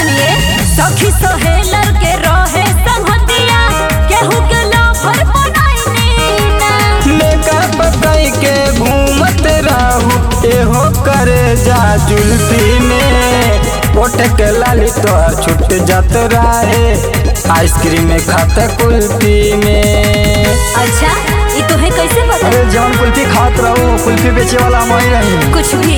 सुनिए सखी सहेलर के रहे संगतिया केहू के लफर बनाइनी ना मेकअप कई के घूमत रहू एहो करे जा जुल्फी में ओठ के लाली तोर छुट जात रहे आइसक्रीम खात कुल्फी में अच्छा ये तुम्हें कैसे पता अरे जौन कुल्फी खात रहू कुल्फी बेचे वाला मैं रही कुछ भी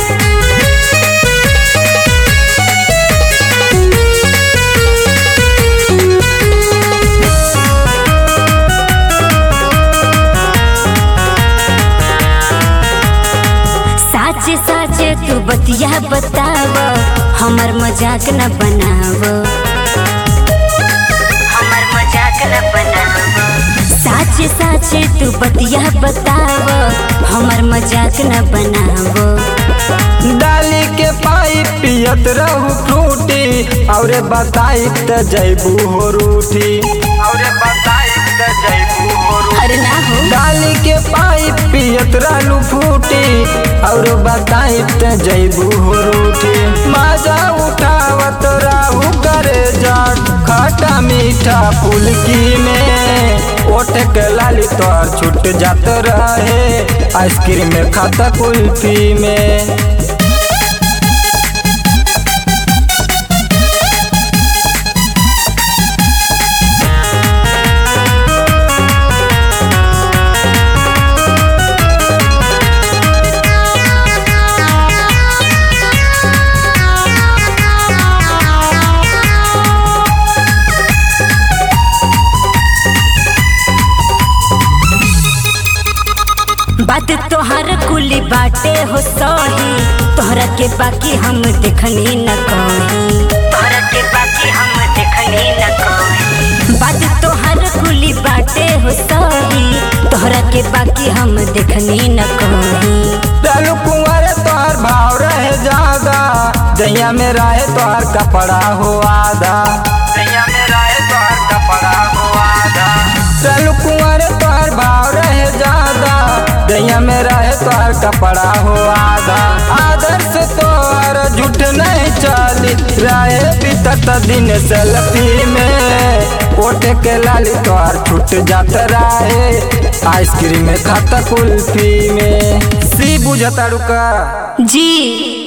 साचे साचे तू बतिया बताव हमर मजाक न बनाव हमर मजाक न बनाव साचे साचे तू बतिया बताव हमर मजाक न बनाव डाली के पाइप पियत रहू फ्रूटी और बताई त जैबू हो रूठी और बताई त जैबू हो रूठी अरे ना हो डाली के पाइप पियत रहलू फूटी और बताई त जैबू हो रूठी मजा उठावत रहू करे जा खट्टा मीठा फुलकी में ओठ के लाली तोर छूट जात रहे आइसक्रीम खाता कुल्फी में बात तोहर कुली बाटे हो सही तोहरा के बाकी हम देखनी न कही तोहरा के बाकी हम देखनी न कही बात तोहर कुली बाटे हो सही तोहरा के बाकी हम देखनी न कही डालू कुंवर तोहर भाव रहे ज्यादा दैया में रहे तोहर कपड़ा हो आधा दैया में रहे तोहर कपड़ा हो आधा डालू कुंवर तोहर भाव रहे ज्यादा दैया में रहे तोहर कपड़ा हो आधा आदर्श तोहर झूठ नहीं चली रहे बीतत दिन सेल्फी में ओठ के लाली तोहर छूट जात रहे आइसक्रीम खाता कुल्फी में सी बुझता रुका जी